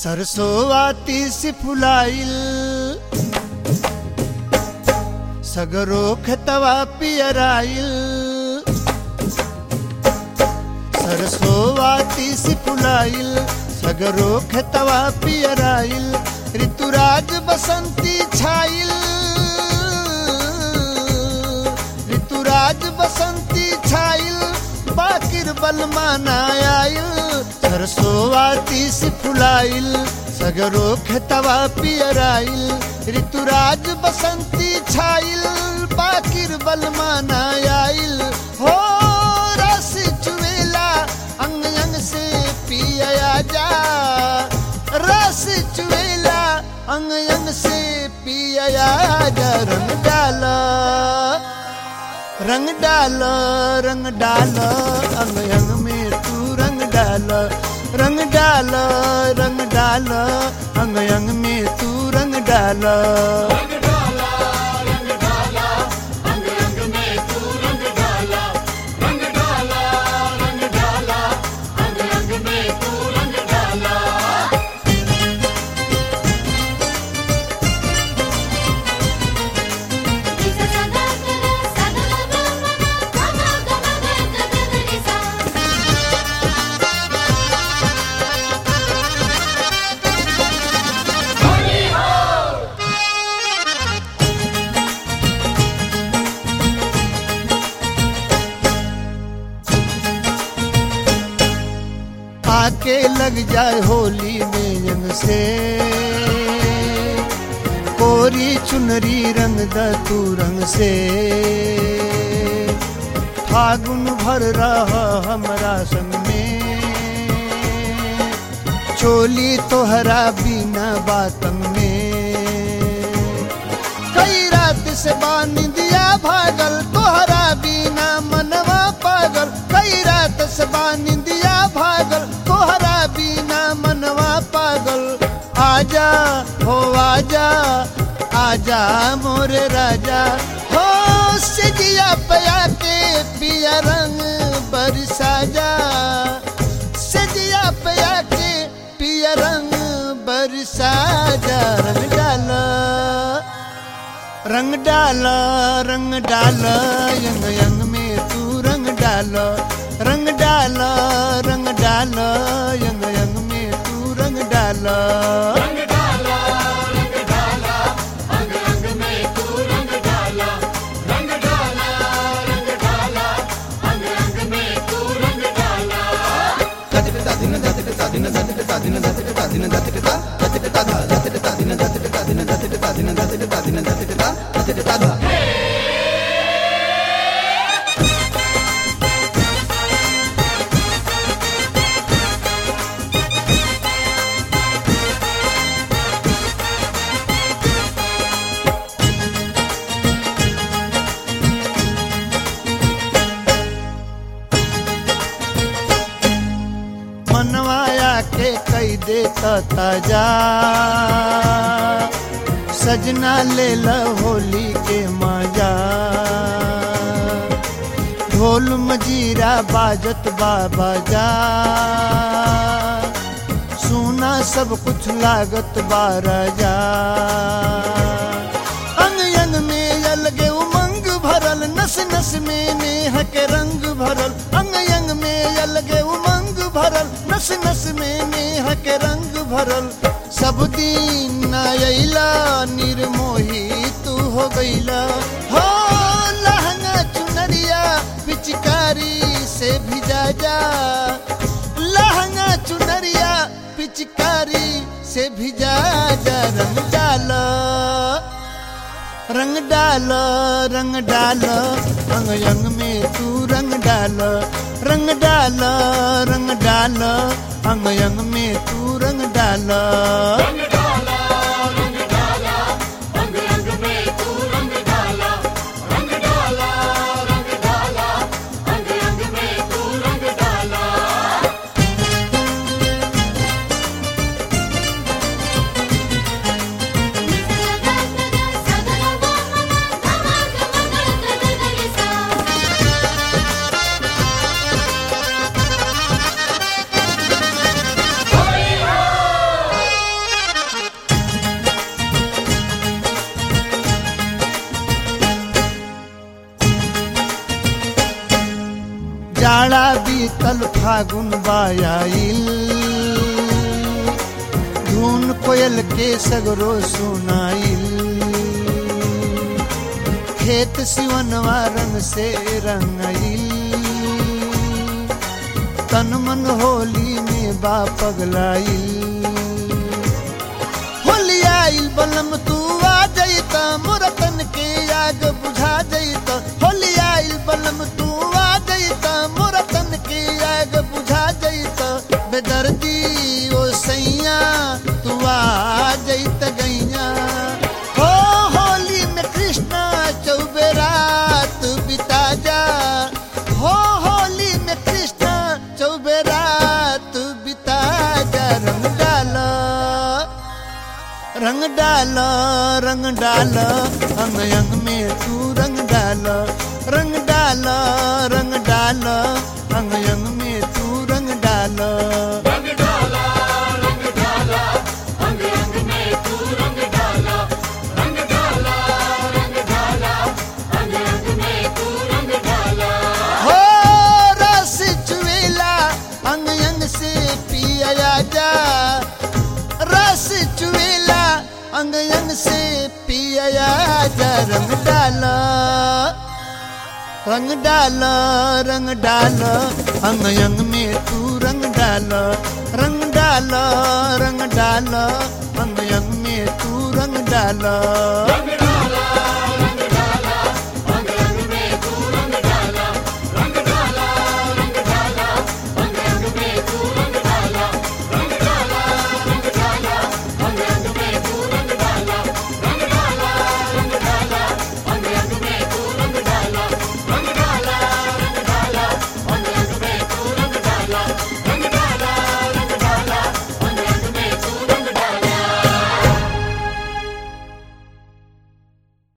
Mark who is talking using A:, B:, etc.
A: सरसोवाती सी फुलाइल सगरो खतवा पियराइल सरसोवाती सी फुलाइल सगरो खतवा पियराइल ऋतुराज बसंती छाइल ऋतुराज बसंती छाइल बाकिर बलमा आइल सरसोवाती सी फुलाइल सगरो खतवा पियराइल ऋतुराज बसंती छाइल बाकिर बलमा आइल हो रस चुवेला अंग अंग से पिया जा रस चुवेला अंग अंग से पिया जा रंग डाला रंग डाल रंग डाल अंग अंग में तू रंग डाल रंग डाल रंग डाल अंग अंग में तू रंग डाल आके लग जाए होली में यंग से कोरी चुनरी रंग द तू रंग से फागुन भर रहा हमरा संग में चोली तोहरा बिना बातन में कई रात से बानी दिया भागल तोहरा बिना मनवा पागल कई रात से बानी दिया भागल तोहरा बिना मनवा पागल आजा हो आजा आजा मोरे राजा हो सिजिया पया के पिया रंग बरसा जा सिजिया पया के पिया रंग बरसा जा रंग डाला रंग डाल रंग डाल यंग यंग में तू रंग डाल रंग डाल रंग डाल यंग यंग में तू रंग डाल मनवाया के कई देता ताजा सजना ले ल होली के मजा ढोल मजीरा बाजत बाबा जा सुना सब कुछ लागत बाराजा अंग अंग में अलगे उमंग भरल नस नस में नेह के रंग भरल अंग अंग में अलगे उमंग भरल नस नस में नेह के रंग भरल सब दिन अला निर्मोही तू हो गईला हो लहंगा चुनरिया पिचकारी से भिजा जा लहंगा चुनरिया पिचकारी से भिजा जा रंग डाल रंग डाल रंग डाल अंग अंग में तू रंग डाल रंग डाल रंग डाल अंग अंग में तू रंग डाल
B: Holy
A: बड़ा बीतल फागुन बायाइल धुन कोयल के सगरो सुनाइल खेत सिवनवा रंग से रंगाइल तन मन होली में बा पगलाइल होली आइल बलम तू आ जईता मोरा तन के आग बुझा जईता होली आइल बलम तू आ जईता मोरा तन के आग बुझा जईता बेदर्दी ओ सैया तू आ जईता गैया हो होली में कृष्णा चौबे रात बिता जा हो होली में कृष्णा चौबे रात बिता जा रंग डाला रंग डाल रंग डाल अंग अंग में तू रंग डाल रंग डाल रंग डाल अंग अंग में तू रंग डाल
B: रंग डाला रंग डाला अंग अंग में तू रंग डाला रंग डाला रंग डाला अंग अंग में तू रंग डाला
A: हो रस चुएला अंग अंग से पिया जा रस चुएला अंग अंग से पिया जा रंग डाल रंग डाल रंग डाल अंग अंग में तू रंग डाल रंग डाल रंग डाल अंग अंग में तू रंग डाल
B: रंग